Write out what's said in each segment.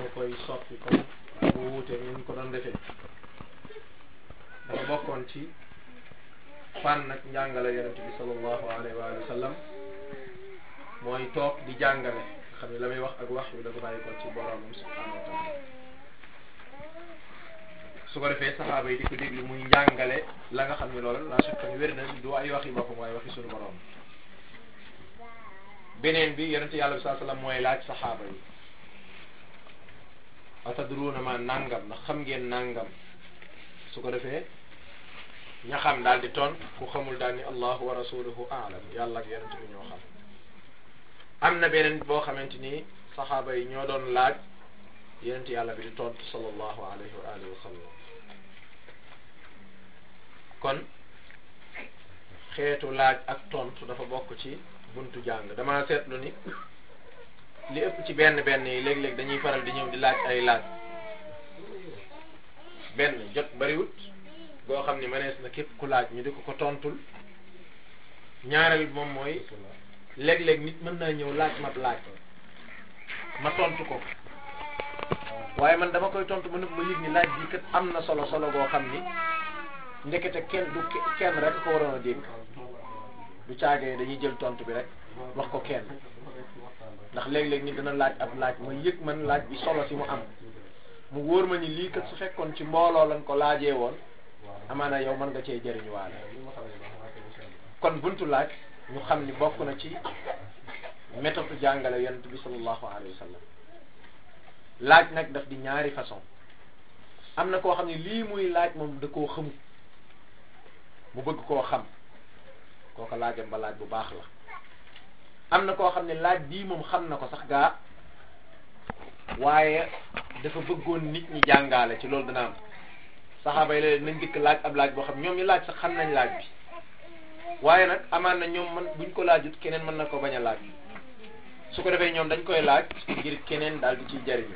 koy soppi comme mu wuute ni ñu ko doon defee dafa bokkoon ci fànn nag njàngale yonent bi sallallahu alayhi wa sallam mooy toog di jàngale xam ne la muy wax ak wax yu dafa bàyyi ko ci boromam subhanahu wa taala su ko defee saxaaba yi di ko déglu muy njàngale la nga xam ne loolu la chaque fois wér na du ay waxi boppam waaye waxi sunu borom beneen bi yonente yàlla bi saa sallam mooy laaj saxaaba yi atadruuna ma nangam ndax xam ngeen nangam su ko defee ña xam daal di toon ku xamul daal ni allahu wa rasuluhu aalam yàlla ak yonente bi ñoo xam am na beneen boo xamante ni saxaaba yi ñoo doon laaj yonente yàlla bi di tontu sallallahu alayhi wa alihi wa sallam kon xeetu laaj ak tontu dafa bokk ci buntu jàng dama seetlu ni li ëpp ci benn benn yi léeg-léeg dañuy faral di ñëw di laaj ay laaj benn jot bariwut boo xam ni mënees na képp ku laaj ñu di ko ko tontul ñaareel bi moom mooy léeg-léeg nit mën naa ñëw laaj ma laaj ma tontu ko waaye man dama koy tontu ma nëpp ma yëg ni laaj bi kat am na solo solo boo xam ni ndekete kenn du kenn rek ko waroon a dégg du caagee dañuy jël tontu bi rek wax ko kenn ndax léeg-léeg nit dana laaj ab laaj ma yëg man laaj bi solo si mu am mu wóor ma ni lii kat su fekkoon ci mbooloo lañ ko laajee woon amaana yow mën nga cee jëriñu waale kon buntu laaj ñu xam ni bokk na ci méthode jàngale yonent bi sallallahu alayhi wa sallam laaj nag daf di ñaari façon am na koo xam ne lii muy laaj moom da koo xamut mu bëgg koo xam kooka laajam ba laaj bu baax la am na koo xam ne laaj bii moom xam na ko sax gaa waaye dafa bëggoon nit ñi jàngaale ci loolu dana am saxaaba yi la nañ dikk laaj ab laaj boo xam ñoom ñu laaj sax xam nañ laaj bi waaye nag amaan na ñoom man buñ ko laajut keneen mën na ko bañ a laaj su ko defee ñoom dañ koy laaj ngir keneen daal di ciy jariñu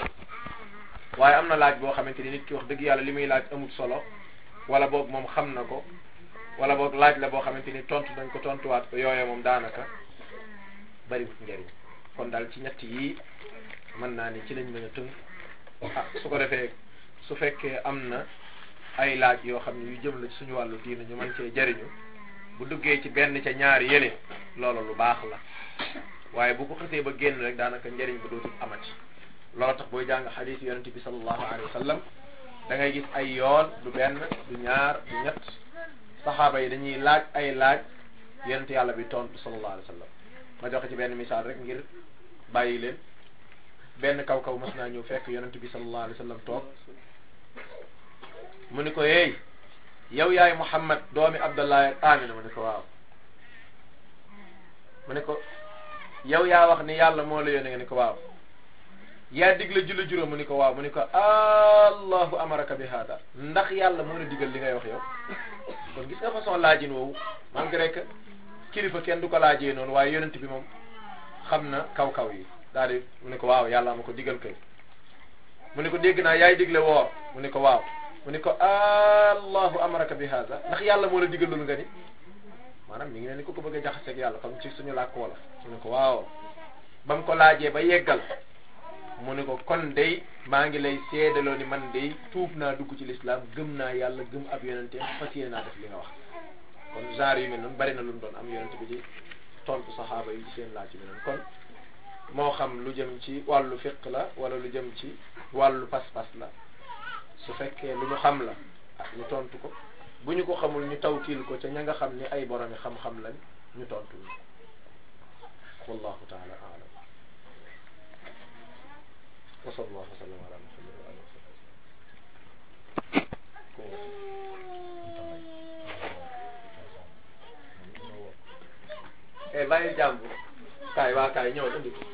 waaye am na laaj boo xamante ni nit ki wax dëgg yàlla li muy laaj amul solo wala boog moom xam na ko wala boog laaj la boo xamante ni tontu nañ ko tontuwaat ko yooyee moom daanaka bariwut njariñ kon daal ci ñett yii mën naa ni ci lañ mën a tënk ah su ko defee su fekkee am na ay laaj yoo xam ne yu jëm la ci suñu wàllu diina ñu mën cee jariñu bu duggee ci benn ca ñaari yële loolu lu baax la waaye bu ko xasee ba génn rek daanaka njariñ ba dootul amati loolu tax booy jàng xadiis yonente bi sallallahu alayhi wa sallam da ngay gis ay yoon du benn du ñaar du ñett saxaaba yi dañuy laaj ay laaj yonente yàlla bi tontu sallallahu alayhi wa sallam ma joxe ci benn misaal rek ngir bàyyi leen benn kaw kaw mas naa ñëw fekk yonente bi sallallahu alayhi wa sallam toog mu ni ko yeey yow yaay Muhammad doomi Abdallah ak Amina mu ni ko waaw mu ni ko yow yaa wax ni yàlla moo la yónnee nga ni ko waaw yaa digle julli juróom mu ni ko waaw mu ni ko allahu amaraka bi hada ndax yàlla moo la digal li ngay wax yow kon gis nga façon laajin woowu malgré que kilifa kenn du ko laajee noonu waaye yonent bi moom xam na kaw kaw yi daal di mu ni ko waaw yàlla ma ko digal kay mu ni ko dégg naa yaay digle woor mu ni ko waaw mu ni ko allahu amaraka bi hada ndax yàlla moo la digal loolu nga ni maanaam mi ngi ne ni ko ko bëgg a jaxaseeg yàlla comme ci suñu làkk wala mu ni ko waaw ba mu ko laajee ba yeggal mu ni ko kon day maa ngi lay seedaloo ni man day tuub naa dugg ci lislaam gëm naa yàlla gëm ab yonente fas yéene naa def li nga wax kon genre yu mel noonu bari na lu mu doon am yonente bi di tontu saxaaba yi ci seen laaj bi noonu kon moo xam lu jëm ci wàllu fiq la wala lu jëm ci wàllu pas-pas la su fekkee lu ñu xam la ah ñu tontu ko bu ñu ko xamul ñu tawkiil ko ca ña nga xam ni ay boromi xam-xam lañ ñu tontu ñu wallahu taala aalam wa sallallahu wa sallam ala muhammad wa alihi wa sahbihi eh bàyyi jàmbur kaay waa kaay ñëw indi ko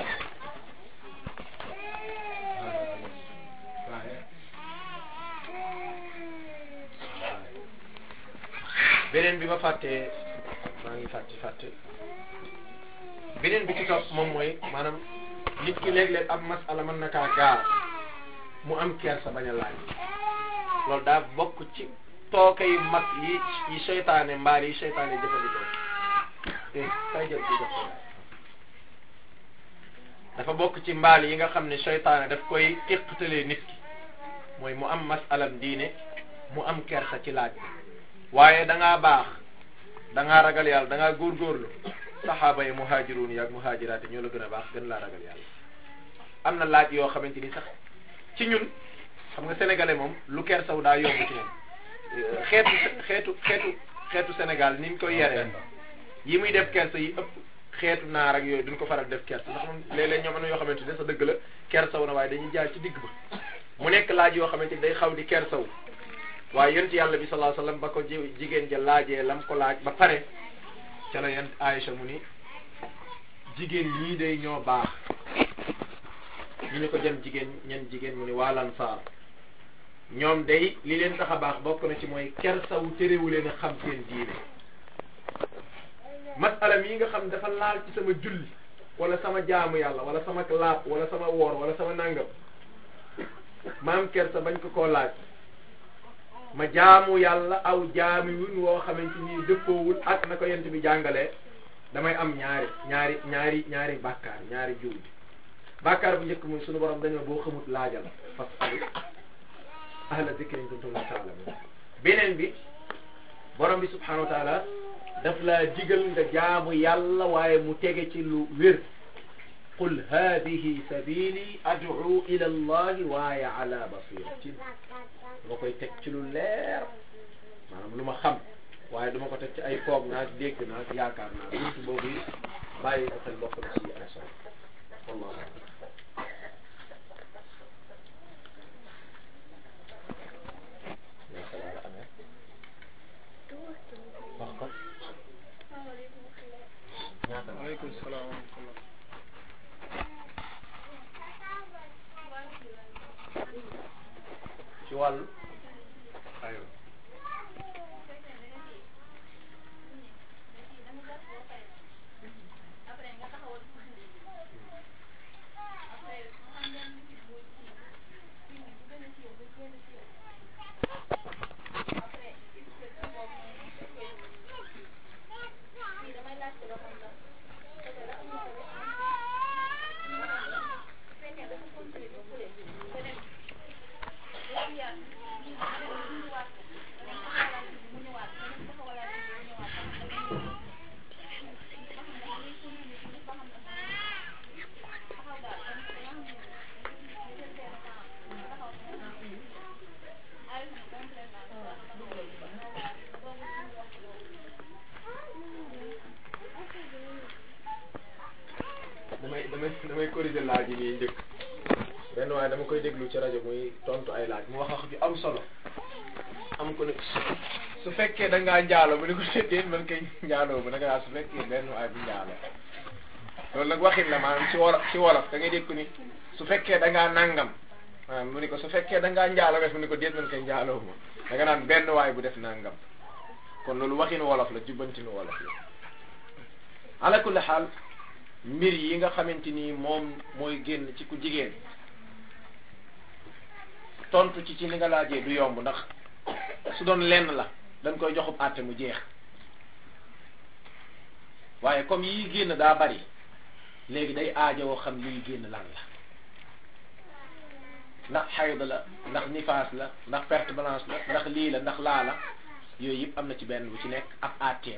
beneen bi ma fàttee maa ngi fàtte fàtte beneen bi ci topp moom mooy maanaam nit ki léeg-léeg ab masala mën na kaa gaar mu am kersa bañ a laaj loolu daa bokk ci tooke yu mag yi yi seytaane mbaar yi seytaane jëfandikoo eh kay jël ci jox ko dafa bokk ci mbaal yi nga xam ne seytaane daf koy iqtalee nit ki mooy mu am masalam diine mu am kersa ci laaj waaye da ngaa baax da ngaa ragal yàlla da ngaa góorgóorlu saxaaba yi muhaajiruun yi ak muhaajiraat yi ñoo la gën a baax gën laa ragal yàlla am na laaj yoo xamante ni sax ci ñun xam nga sénégalais moom lu kersaw daa yomb ci moom xeetu xeetu xeetu xeetu Sénégal ni ñu koy yeree yi muy def kersa yi ëpp xeetu naar ak yooyu duñ ko faral def kersa ndax moom léeg-léeg ñoom am na yoo xamante ne sa dëgg la kersaw na waaye dañuy jaar ci digg ba mu nekk laaj yoo xamante ni day xaw di kersaw waaye yonent yàlla bi sallallahu alayhi wasallam ba ko ji jigéen ja laajee lam ko laaj ba pare ca la yonent Aïcha mu ni jigéen ñii day ñoo baax ñu ne ko jëm jigéen ñen jigéen mu ni waa Ansaar ñoom day li leen tax a baax bokk na ci mooy kersaw terewu leen a xam seen diine masala yi nga xam dafa laal ci sama julli wala sama jaamu yàlla wala sama laab wala sama woor wala sama nangam maam kersa bañ ko koo laaj ma jaamu yàlla aw jaamiwun woo xamante ni dëppoowul ak na ko yent bi jàngalee damay am ñaari ñaari ñaari ñaari bàkkaar ñaari jiw bi bàkkaar bu njëkk muy sunu borom dañoo boo xamut laajal fasalu ahla zikri in kuntum la taalamun beneen bi borom bi subhanahu wa taala daf laa digal nga jaamu yàlla waaye mu tege ci lu wér qul hadihi sabili ad'u ila allahi waaye ala basiratin dama koy teg ci lu leer maanaam lu ma xam waaye duma ko teg ci ay foog naa dégg naa yaakaar naa buntu boobu yi bàyyi ko xel bokk na ci ay solo wallahu waaleykum salaam wa rahmatullah ci wàllu aywa damay damay damay corriger laaj yi nii njëkk benn waaye dama koy déglu ci rajo muy tontu ay laaj mu wax wax ju am solo am ko ne su fekkee da ngaa njaalo mu ne ko déedéet man kay njaaloo bu naka su fekkee benn waaye bu njaalo loolu nag waxin la maanaam ci wolof ci wolof da ngay dégg ko ni su fekkee da ngaa nangam maanaam mu ni ko su fekkee da ngaa njaalo nga mu ni ko déet man kay njaaloo ma da nga naan benn waay bu def nangam kon loolu waxin wolof la jubbantinu wolof la ala kulli xaal mbir yi nga xamante ni moom mooy génn ci ku jigéen tontu ci ci li nga laajee du yomb ndax su doon lenn la dañ koy joxub àtte mu jeex waaye comme yi génn daa bari léegi day aajowoo xam liy génn lan la ndax xayd la ndax nifaas la ndax perte blanche la ndax lii la ndax laa la yooyu yëpp am na ci benn bu ci nekk ab àtteem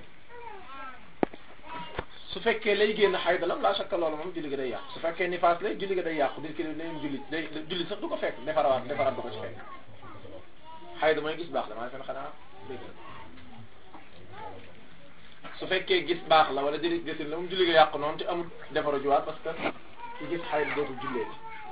su fekkee lay génn xayd la laa sakka loolu moom julli gi day yàqu su fekkee nifaas lay julli gi day yàqu dir ki neen julli day julli sax du ko fekk defarawaat defaraat du ko ci fekk xayd mooy gis baax la maa fen xanaa dégg su fekkee gis baax la wala diri gisin la moom julli gi yàqu noonu te amul defaru juwaat parce que ci gis xayd dootul jullee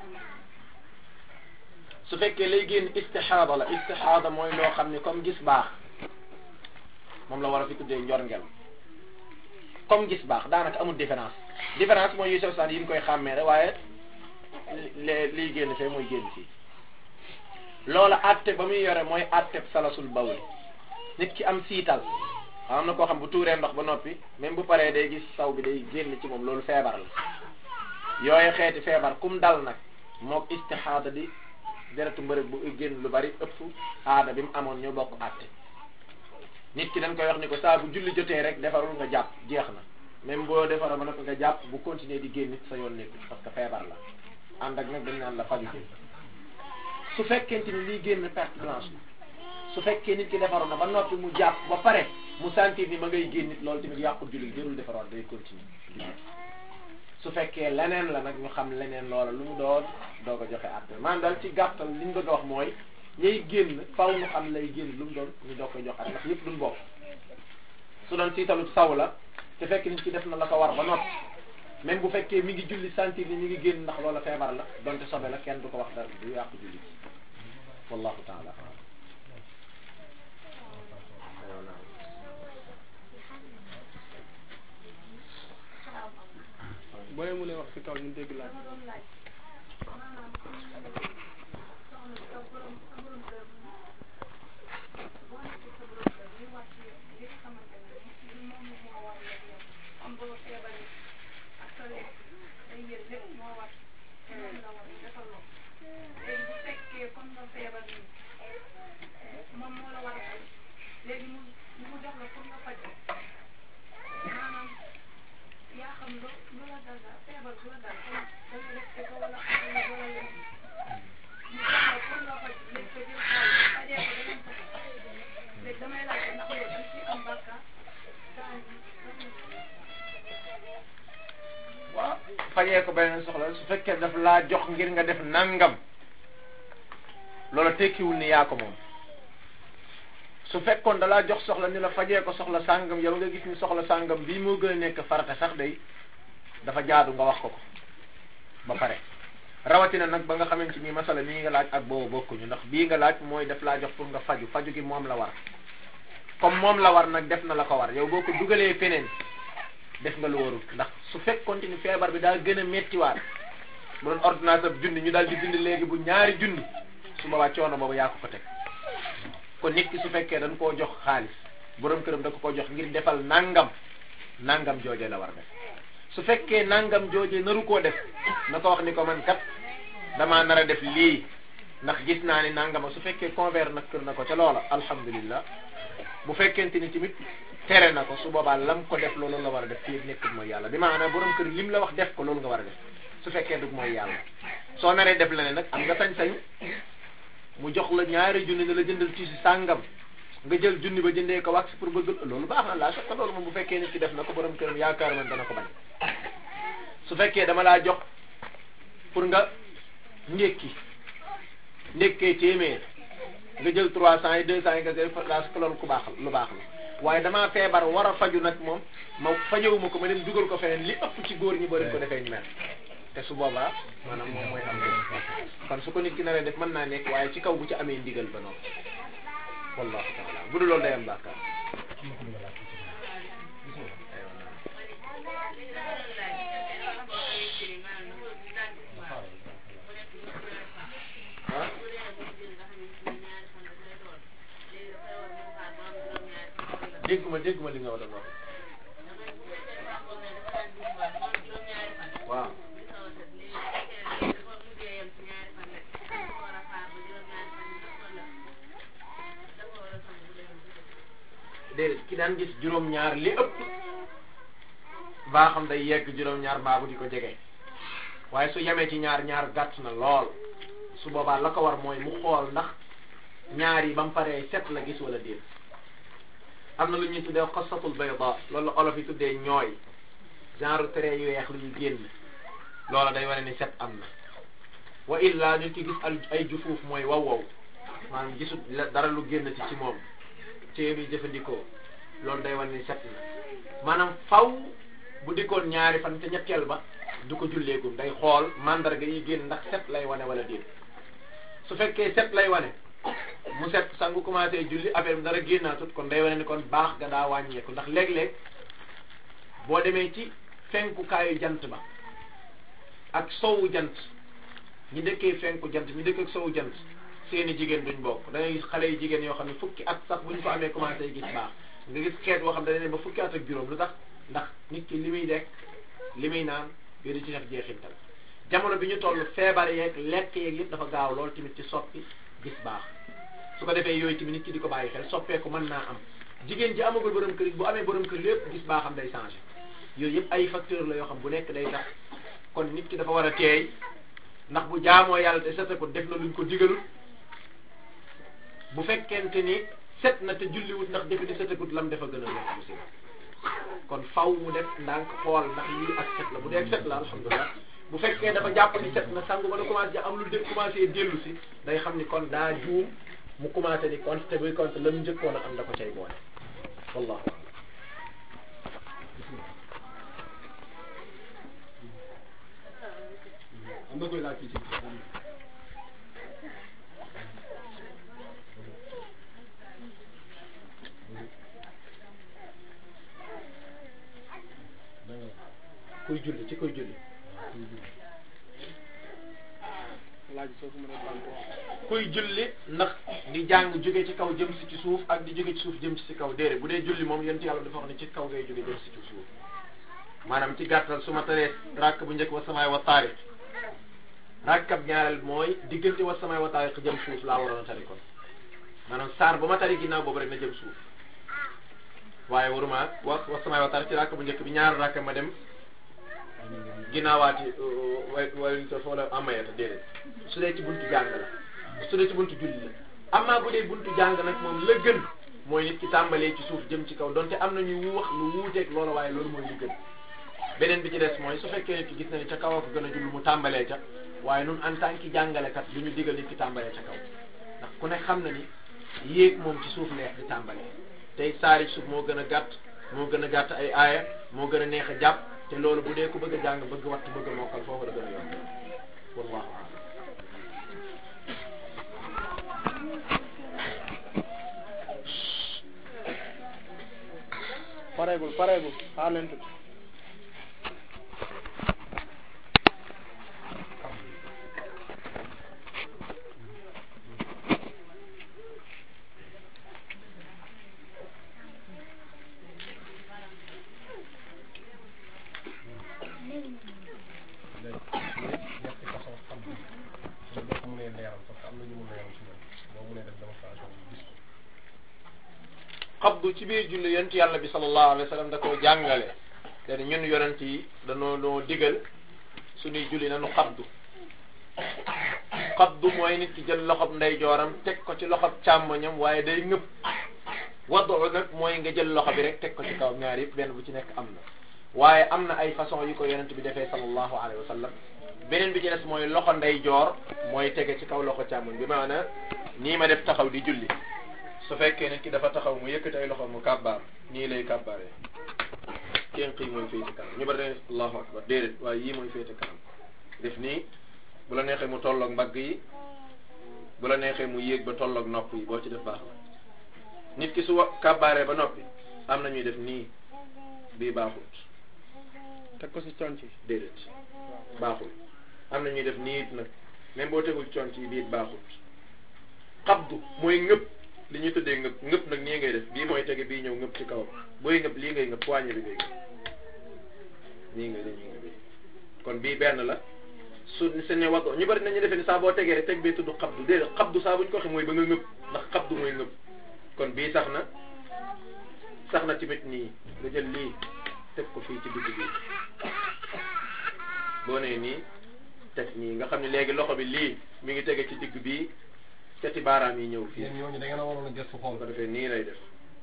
su fekkee lay génn istixaada la istixaada mooy loo xam ne comme gis baax moom la war a fi tuddee njorngel comme gis baax daanaka amul différence différence mooy yu sew saan yi ñu koy xàmmee rek waaye li liy génn fee mooy génn fii loola atte ba muy yore mooy atte salasul bawli nit ki am siital am na koo xam bu tuuree ndox ba noppi même bu paree day gis saw bi day génn ci moom loolu feebar la yooyu xeeti feebar kum dal nag mook istixaada di deretu mbërëg bu génn lu bari ëpp aada bi mu amoon ñoo bokk atte nit ki dañ koy wax ni ko saa bu julli jotee rek defarul nga jàpp jeex na même boo defaroo ba noppi nga jàpp bu continuer di génn sa yoon nekku parce que feebar la ànd ak nag dañ naan la faju su fekkente ni liy génn perte blanche la su fekkee nit ki defaroon na ba noppi mu jàpp ba pare mu sentir ni ma ngay génn nit loolu tamit yàqul julli jërul defaroon day continuer su fekkee leneen la nag ñu xam leneen loola lu mu doon doo ko joxe àtte maanaam daal ci gàttal li ñu bëgg a wax mooy ñay génn faw ñu xam lay génn lu mu doon ñu doo koy jox àtte ndax yëpp duñ bokk su doon siitalu saw la te fekk nit ki def na la ko war ba noppi même bu fekkee mi ngi julli sentir ni mi ngi génn ndax loola feebar la donte sobe la kenn du ko wax dara du yàqu julli wallahu taala boo leen mënee wax ci kaw ñu dégg laaj léegi mu mu jox la pour nga faj maanaam yaa xam lu lu la dal daal feebar bu la dal comme da nga def ko wala wala wala leen mu jox la pour nga faj léegi ko jël xaalis fajee ko danañ ko léegi damay laaj ndax yow dañ ciy am bàkkaar daan waaw fajee ko beneen soxla su fekkee daf laa jox ngir nga def nangam loola tekkiwul ni yaa ko moom su fekkoon da laa jox soxla ni la fajee ko soxla sàngam yow nga gis ni soxla sàngam bii moo gën a nekk farata sax day dafa jaadu nga wax ko ko ba pare rawatina nag ba nga xamante ni masala nii nga laaj ak boobu bokkuñu ndax bii nga laaj mooy def laa jox pour nga faju faju gi moom la war comme moom la war nag def na la ko war yow boo ko dugalee feneen def nga lu warul ndax su fekkoon ni feebar bi daa gën a méttiwaat bu doon ordonnance ab junni ñu daal di bind léegi bu ñaari junni su boobaa coono boobu yaa ko ko teg kon nit ki su fekkee dañ koo jox xaalis borom këram da ko ko jox ngir defal nangam nangam jooje la war def su fekkee nangam jooje naru koo def na ko wax ni ko man kat damaa nar a def lii ndax gis naa ni nangama su fekkee convert nag kër na ko ca loola alhamdulillah bu fekkente ni tamit tere na ko su boobaa lam ko def loolu la war a def fii nekkul mooy yàlla bi maanaam borom kër lim la wax def ko loolu nga war a def su fekkee dug mooy yàlla soo naree def leneen nag am nga sañ-sañ mu jox la ñaari junni ne la jëndal ci si sàngam nga jël junni ba jëndee ko wax pour bëgg loolu baax na laa soxla loolu moom bu fekkee nit ki def na ko borom këram yaakaar man dana ko bañ su fekkee dama laa jox pour nga ndékki ndékkee téeméer nga jël trois cent yi deux cent yi nga jël place que loolu ku baax lu baax la waaye damaa feebar war a faju nag moom ma fajewuma ko ma dem dugal ko feneen li ëpp ci góor ñi boo leen ko defee ñu mel te su boobaa maanaam moom mooy am kon su ko nit ki naree def mën naa nekk waaye ci kaw bu ci amee ndigal ba noonu wallahu taala bu dul loolu day am bàkkaar ah dégguma dégguma li nga war a wax waaw déedéet ki daan gis juróom-ñaar li ëpp baa xam day yegg juróom-ñaar mbaabu di ko jege waaye su yemee ci ñaar ñaar gàtt na lool su boobaa la ko war mooy mu xool ndax ñaar yi ba mu paree set la gis wala déet am na lu ñuy tuddee xasatul bayda loolu la olof yi tuddee ñooy genre trait yu weex lu ñu génn loola day wane ni set am na wa illa nit ki gis al ay jufuuf mooy wow wow maanaam gisut dara lu génn ci ci moom téye bi jëfandikoo loolu day wane ni set na maanaam faw bu dikkoon ñaari fan te ñetteel ba du ko julleegum day xool mandarga yi génn ndax set lay wane wala déet su fekkee set lay wane mu set sangu commencé julli affaire bi dara génnaatut kon day wane ni kon baax ga daa wàññeeku ndax léeg-léeg boo demee ci fenkukaayu jant ba ak sowu jant ñi dëkkee fenku jant ñi dëkk ak sowu jant seeni jigéen duñ bokk da ngay gis xale yu jigéen yoo xam ne fukki at sax buñ ko amee commencé gis baax nga gis xeet boo xam ne dañu ba fukki at ak juróom lu tax ndax nit ki li muy lekk li muy naan yooyu di ci def jeexintal jamono bi ñu toll feebar yeeg lekk yeeg yëpp dafa gaaw lool tamit ci soppi gis baax su ko defee yooyu tamit nit ki di ko bàyyi xel soppeeku mën naa am jigéen ji amagul borom kër bu amee borom kër lépp gis baaxam day changé yooyu yëpp ay facteur la yoo xam bu nekk day tax kon nit ki dafa war a teey ndax bu jaamoo yàlla te sete ko def na luñ ko digalul bu fekkente ni set na te julliwut ndax defe di setekut lam defa gën a nekk aussi kon faw mu def ndànk xool ndax lii ak set la bu dee set la alhamdulilah bu fekkee dafa jàpp ni set na sangu ba na commencé am lu de commencé dellu si day xam ni kon daa juum mu commencé di compte te buy compte la mu njëkkoon a am da ko cay boole wallahu a'lam am na koy laaj fii ci kuy julli ci kuy julli laaj soo ko mënee baal ko kuy julli ndax di jàng jóge ci kaw jëm si ci suuf ak di jóge ci suuf jëm si ci kaw déedéet bu dee julli moom yent yàlla dafa wax ne ci kaw ngay jóge jëm si ci suuf maanaam ci gàttal su ma taree rakk bu njëkk wa samaay wa taariq rakkab ñaareel mooy diggante wa samaay wa taariq jëm suuf laa waroon a tari kon maanaam saar ba ma tari ginnaaw boobu rek na jëm suuf waaye waruma wa wa samaay wa taariq ci rakk bu njëkk bi ñaar rakk ma dem ginnaawaati way way to foola amayata déedéet su dee ci buntu jàng la su dee ci buntu julli la amaa bu dee buntu jàng nag moom la gën mooy nit ki tàmbalee ci suuf jëm ci kaw donte am na ñu wax lu wuuteeg loolu waaye loolu mooy li gën beneen bi ci des mooy su fekkee nit ki gis na ni ca kaw a ko gën a jullu mu tàmbalee ca waaye nun en tant que jàngalekat du ñu digal nit ki tàmbalee ca kaw ndax ku ne xam na ni yéeg moom ci suuf neex di tàmbalee tey saari suuf moo gën a gàtt moo gën a gàtt ay aaya moo gën a neex a jàpp te loolu bu dee ku bëgg a jàng bëgg wattu bëgg a mokkal foofu la gën a yomb wallahu a'lam pareegul pareegul xaar leen tuuti ñetti façon xam bi so boo ko mënee leeral parce que am na ñu mu leeral si ñoom boo mënee def démonstration bi gis ko xabdu ci biir julli yonent yàlla bi sallallahu alayhi wa sallam da koo jàngale te ñun yonent yi dañoo noo digal suñuy julli nanu xabdu xabdu mooy nit ki jël loxob ndeyjooram teg ko ci loxob càmmoñam waaye day ngëpp wadu nag mooy nga jël loxo bi rek teg ko ci kaw ñaar yëpp benn bu ci nekk am na waaye am na ay façon yu ko yonent bi defee sallallahu alayhi wa sallam beneen bi ci des mooy loxo ndeyjoor mooy tege ci kaw loxo càmmoñ bi maanaam nii ma def taxaw di julli su fekkee nit ki dafa taxaw mu yëkkati ay loxo mu kàbbaar nii lay kàbbaaree kenn xii mooy féete kanam ñu bari dañ allahu akbar déedéet waaye yii mooy féete kanam def nii bu la neexee mu tolloog mbagg yi bu la neexee mu yéeg ba tolloog nopp yi boo ci def baax la nit ki su wa kàbbaaree ba noppi am na ñuy def nii bii baaxut teg ko si conc yi déedéet baaxul am na ñuy def nii it nag même boo tegul conc yi bii it baaxut xabdu mooy ngëpp li ñuy tuddee ngëpp ngëpp nag nii ngay def bii mooy tege bii ñëw ngëpp ci kawam booy ngëpp lii ngay ngëpp poignée bi ngay ngëpp nii ngay dañuy ngëpp kon bii benn la su se ne waddo ñu bari nañu defee ni saa boo tegee rek teg bee tudd xabdu déedéet xabdu saa buñ ko waxee mooy ba nga ngëpp ndax xabdu mooy ngëpp kon bii sax na sax na tamit nii nga jël lii teg ko fii ci digg bi boo nee nii teg nii nga xam ne léegi loxo bi lii mi ngi tege ci digg bii cati baaraam yi ñëw fii yéen ñooñu da ngeen a waroon a gëstu xool bu ko defee nii lay def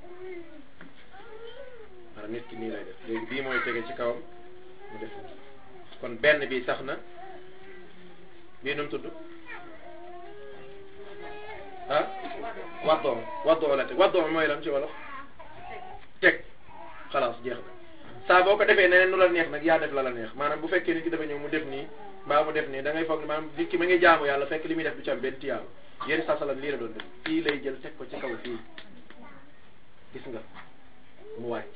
maanaam nit ki nii lay def léegi bii mooy tege ci kawam mu def nii. kon benn bi sax na bii nu mu tudd ah waddoo waddoo la teg waddoo mooy lam ci wolof teg xalaas jeex na saa boo ko defee neneen nu la neex nag yaa def la la neex maanaam bu fekkee nit ki dafa ñëw mu def nii mbaa mu def nii da ngay foog ne maanaam nit ki ma ngi jaamu yàlla fekk li muy def du ci am benn tiyaaba yéen sa salam lii la doon def fii lay jël teg ko ci kaw fii gis nga mu wàcc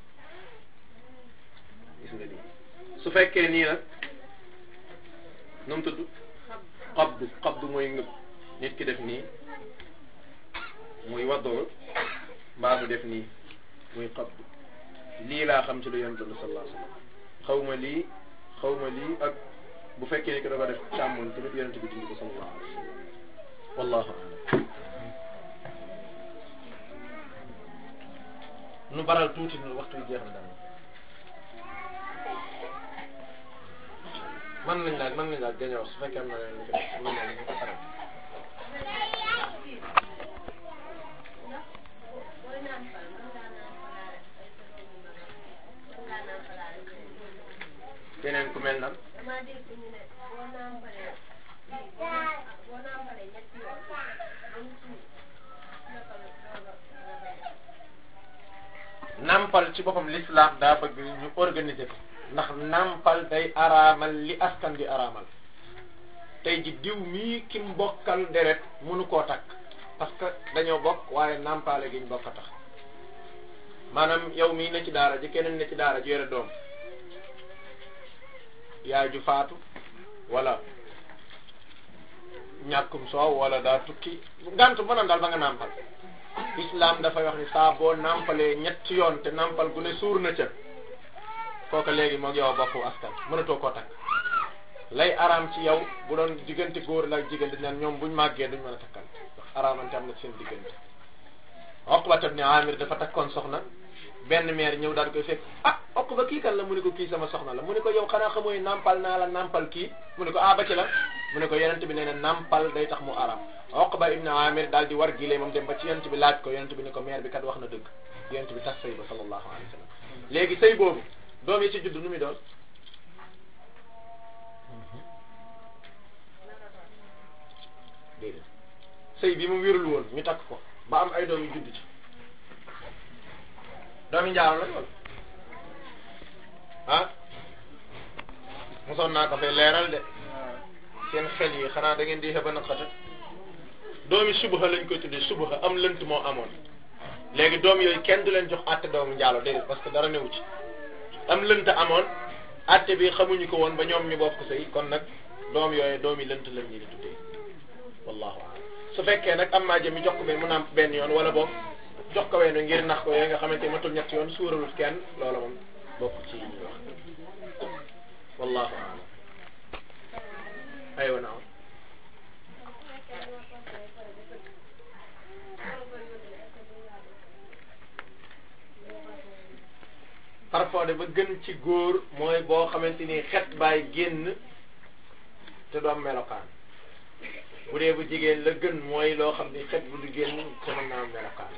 gis nga nii su fekkee nii nag nu mu tudd xabdu xabdu mooy ngëb nit ki def nii muy waddoo mbaa mu def nii muy xabdu lii laa xam ci lu yonent bi sallallahu alayhi wasallam xaw ma lii xaw ma lii ak bu fekkee ni ko dafa def càmmoñ tamit yonent bi dindi ko sallallahu alayhi wasallam wallahu a'lam nu baral tuuti nu waxtu bi jeex na dama mën nañ laaj mën nañ laaj gañoo su fekkee am na leen lu ci def mën nañ ko pare keneen ku mel nan nampal ci boppam l'islam daa bëgg ñu organiser ko ndax nampal day araamal li askan di araamal tey ji diw mii ki mu bokkal deret mënu koo takk parce que dañoo bokk waaye nampale gi ñu bokk a tax maanaam yow mii ne ci daara ji keneen ne ci daara ji yore doom yaay ju faatu wala ñàkkum soow wala daa tukki ngant mën a daal ba nga nampal islam dafay wax ni saa boo nampalee ñetti yoon te nampal gu ne suur na ca kooka léegi moog yow bokku askan mënatoo koo takk lay araam ci yow bu doon diggante góor la ak jigéen dañ naan ñoom buñ màggee duñ mën a takkal ndax araamante am na seen diggante Uqbat ibn Amir dafa takkoon soxna benn meer ñëw daal di koy fekk ah Uqba kii kan la mu ne ko kii sama soxna la mu ne ko yow xanaa xamooy nampal naa la nampal kii mu ne ko ah ba ci la mu ne ko yonent bi nee na nampal day tax mu araam Uqba ibn Amir daal di war gilee moom dem ba ci yonent bi laaj ko yonent bi ne ko meer bi kat wax na dëgg yonent bi tas sëy ba sallallahu alayhi wa sallam léegi sëy boobu doom yi ci judd nu muy doon déedéet sëy bi mu wérul woon ñu takk ko ba am ay doom yu judd ci doomi njaaro la wala ah mosoon naa ko fay leeral de seen xel yi xanaa da ngeen di xeba naqata doomi subaxa lañ koy tuddee subaxa am lënt moo amoon léegi doom yooyu kenn du leen jox àtte doomu njaalo déedéet parce que dara newu ci am lënt amoon àtte bi xamuñu ko woon ba ñoom ñu bokk sëy kon nag doom yooyu doomi lënt lañ ñu di tuddee wallahu a'lam su fekkee nag am maa jëmi jox ko benn mu nàmp benn yoon wala boog jox ko wenn ngir nax ko yooyu nga xamante ni matul ñetti yoon suuralut kenn loola moom bokk ci yi ñuy wax wallahu a'lam aywa naaw parfois de ba gën ci góor mooy boo xamante ni xet baay génn te du am melokaan bu dee bu jigéen la gën mooy loo xam ni xet bu du génn te mën naa am melokaan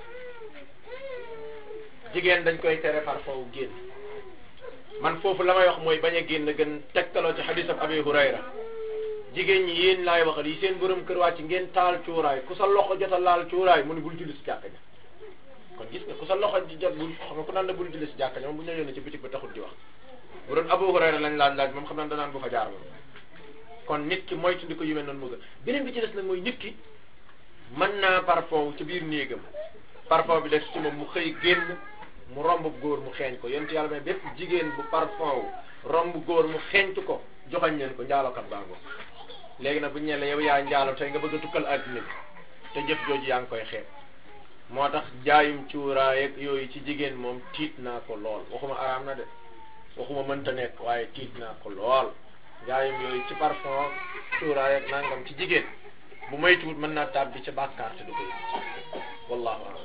jigéen dañ koy tere parfois wu génn man foofu la may wax mooy bañ a génn gën tegtaloo ci xadis ab abi hurayra jigéen ñi yéen laay waxal yi seen borom kër wàcc ngeen taal cuuraay ku sa loxo jot a laal cuuraay mu ne bul julli si jàkka ja kon gis nga ku sa loxo di jot bul xam nga ku naan la bul julli si jàkka ja moom bu ñu la yónnee ci bitik ba taxul di wax bu doon abu hurayra lañ laaj laaj moom xam naa danaan bu fa jaar moom kon nit ki moytu ndi ko yu mel noonu mu gën beneen bi ci des nag mooy nit ki mën naa parfum ci biir néegam parfum bi des ci moom mu xëy génn mu romb góor mu xeeñ ko yonent yàlla mais bépp jigéen bu parfum wu romb góor mu xeeñtu ko joxañ leen ko njaalokat baango léegi nag bu ñu la yow yaa njaalo tey nga bëgg a tukkal adduna bi te jëf jooju yaa ngi koy xeeb moo tax jaayum cuuraay ak yooyu ci jigéen moom tiit naa ko lool waxuma araam na de waxuma mënta nekk waaye tiit naa ko lool jaayum yooyu ci parfum cuuraay ak nangam ci jigéen bu moytuwut mën naa tàbbi ca bàkkaar te du ko yëg wallahu a'lam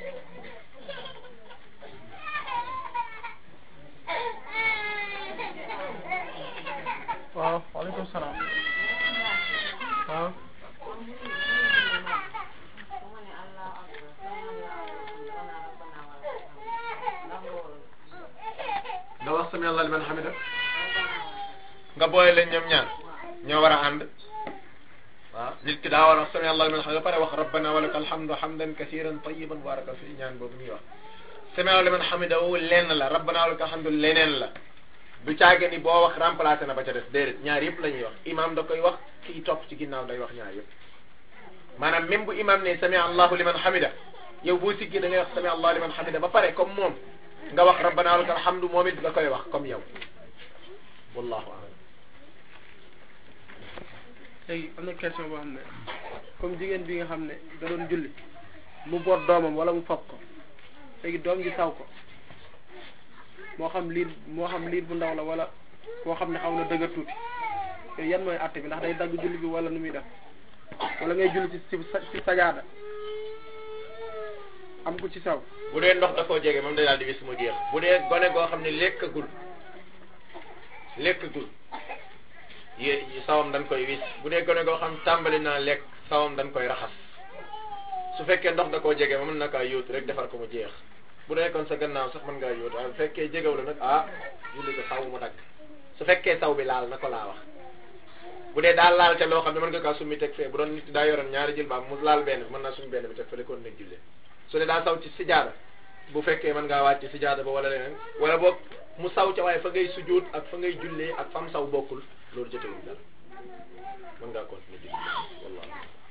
waaw waaleykum salaam waaw nga wax sami allah liman hamida nga boole leen ñoom ñaar ñoo war a ànd waaw nit ki daa war a wax sami allah liman hamida ba pare wax rabbana wa laka alhamdu hamdan kasiran tayiban baraka fi ñaan boobu ñuy wax sami allah liman hamida wu lenn la rabbana wa laka alhamdu leneen la du caage ni boo wax remplacé na ba ca des déedéet ñaar yëpp la ñuy wax imam da koy wax kii topp ci ginnaaw day wax ñaar yëpp maanaam même bu imam ne sami allahu liman hamida yow boo siggee da ngay wax sami allahu liman hamida ba pare comme moom nga wax rabbana wa lakal hamdu moom it nga koy wax comme yow wallahu a'lam léegi am na question boo xam ne comme jigéen bi nga xam ne da doon julli mu boot doomam wala mu fab ko léegi doom ji saw ko moo xam liir moo xam liir bu ndaw la wala koo xam ne xaw na dëgër tuuti yooyu yan mooy àtte bi ndax day dagg julli bi wala nu muy def wala ngay julli ci ci ci sajaada am ko ci saw bu dee ndox da koo jege moom day daal di wis mu jeex bu dee gone goo xam ne lekkagul lekkagul yé sawam dañ koy wis bu dee gone goo xam tàmbali naa lekk sawam dañ koy raxas su fekkee ndox da koo jege ma mën na kaa yóotu rek defar ko mu jeex bu nekkoon sa gannaaw sax mën ngaa yóotu waaye bu fekkee jegew la nag ah julli ko saw mu dagg su fekkee saw bi laal na ko laa wax bu dee daal laal te loo xam ne mën nga kaa summi teg fee bu doon nit daa yoroon ñaari jël baam mu laal benn bi mën naa summi benn bi teg fële kon nag julle su dee daa saw ci sijaada bu fekkee mën ngaa wàcc sijaada ba wala leneen wala boog mu saw ca waaye fa ngay sujjóot ak fa ngay jullee ak fam saw bokkul loolu jotewul dara mën ngaa continuer julli wallah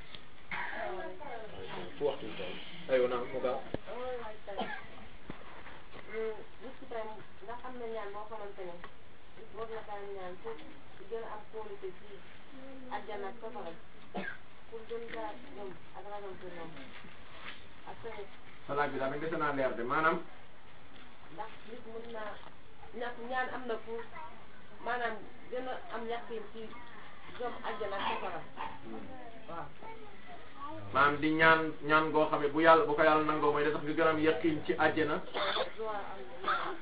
fu waxtu bi toll aywa naa mu gaaw nit ki tam ndax am na ñaan boo xamante ne war na kaa ñaan pour gën a am qualité ci àjjana ak safara pour gën kaa gëm ak ragal ko ñoom ak tamit salaat bi daal dese naa leer de maanaam ndax nit mën naa ñàkk ñaan am na pour maanaam gën a am yaqin ci gëm àjjana ak safara waaw maanaam di ñaan ñaan goo xam ne bu yàlla bu ko yàlla nangoo mooy da tax nga gën a am yaqin ci àjjana waaw am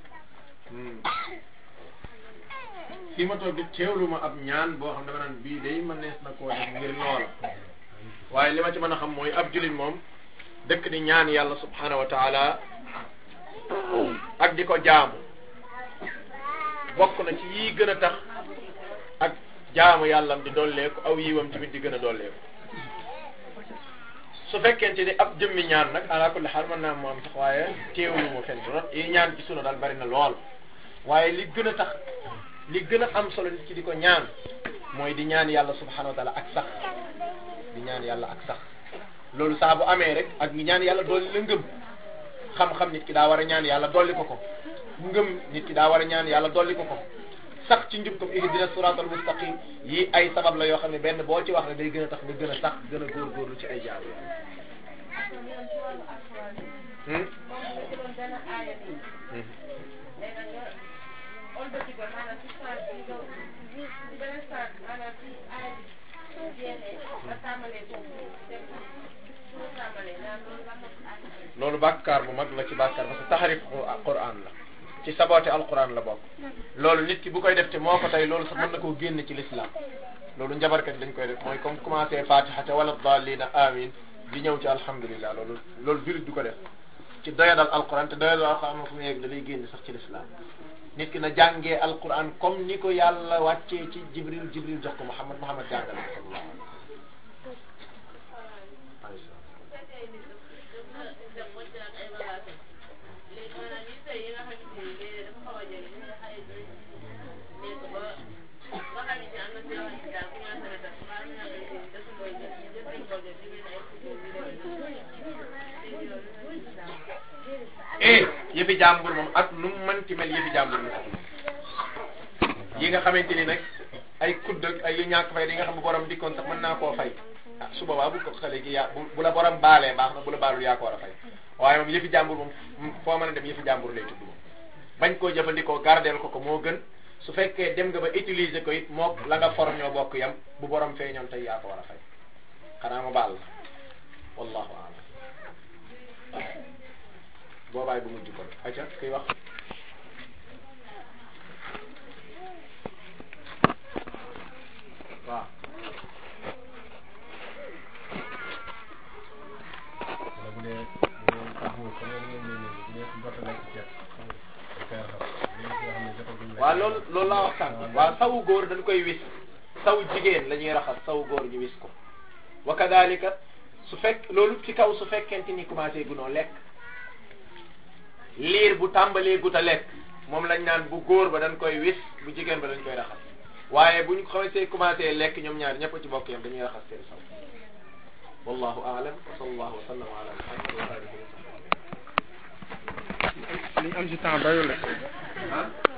fii ma toog di teewlu ma ab ñaan boo xam ne dama naan bii day mën nees na koo def ngir loola waaye li ma ci mën a xam mooy ab jullit moom dëkk di ñaan yàlla subhanahu wa taala ak di ko jaamu bokk na ci yii gën a tax ak jaamu yàllam di dolleeku aw yiwam tamit di gën a dolleeku su fekkente ni ab jëmmi ñaan nag ala kulli xaal mën naa mu am sax waaye teewlu mu fenn rot yi ñaan ci sunu daal bari na lool waaye li gën a tax li gën a am solo nit ki di ko ñaan mooy di ñaan yàlla subhanahu wa taala ak sax di ñaan yàlla ak sax loolu saa bu amee rek ak ñaan yàlla dolli la ngëm xam-xam nit ki daa war a ñaan yàlla dolli ko ko ngëm nit ki daa war a ñaan yàlla dolli ko ko sax ci njub comme ihdina siratal mustaqim yi ay sabab la yoo xam ne benn boo ci wax ne day gën a tax nga gën a sax gën a góorgóorlu ci ay jaamu yàlla hmm doon benn aaya nii hmm léegi nag nga ëlbati ko maanaam ci saa bi nga ci beneen saa bi maanaam ci aaya bi jeexee nga tàmbalee foofu dem su ma tàmbalee naan loolu lan la ko aaya loolu bàkkaar bu mag la ci bàkkaar parce que taxarif Qur'an la ci saboote alquran la bokk loolu nit ki bu koy def te moo ko tey loolu sax mën na koo génn ci l'islam loolu njabarkat dañ koy def mooy comme commencé fatiha te wala dallina amin di ñëw ci alhamdulillah loolu loolu jurit du ko def ci doyadal alquran te doyadal alquran fu mu yegg da lay génn sax ci l'islam nit ki na jàngee alquran comme ni ko yàlla wàccee ci jibril jibril jox ko muhammad muhammad jàngale ko sallallahu alayhi wa sallam eh yëfi jàmbur moom ak nu mu mënti mel yëfi jàmbur la yi nga xamante ni nag ay kudd ak ay yu ñàkk fay di nga xam bu borom dikkoon sax mën naa koo fay ah su boobaa bu ko xale gi yaa bu bu la borom baalee baax na bu la baalul yaa ko war a fay waaye moom yëfi jàmbur moom foo mën a dem yëfi jàmbur lay tudd moom bañ koo jëfandikoo gardeel ko ko moo gën su fekkee dem nga ba utiliser ko it mook la nga for ñoo bokk yam bu borom feeñoon tey yaa ko war a fay xanaa ma baal la wallahu a'lam boobaay bu mujj kon acca kuy wax waaw wala bu dee bu dee taxawul comme ngeen ngeen ñëw bu dee jot a lekk ceeb da koy raxas bu dee yoo xam ne jotaguñ lekk waaw loolu loolu laa wax sànq waaw sawu góor dañ koy wis sawu jigéen la ñuy raxas sawu góor ñu wis ko wa kadalika su fekk loolu ci kaw su fekkente ni commencé gunoo lekk liir bu tàmbalee gut a lekk moom lañ naan bu góor ba dañ koy wis bu jigéen ba dañ koy raxas waaye buñ xamante commencé lekk ñoom ñaar ñëpp ci bokk yam dañuy raxas seen saw wallahu a'lam wa sallallahu wa sallam ala muhammad wa alihi wa sahbihi li ñu am ci temps doyul la ah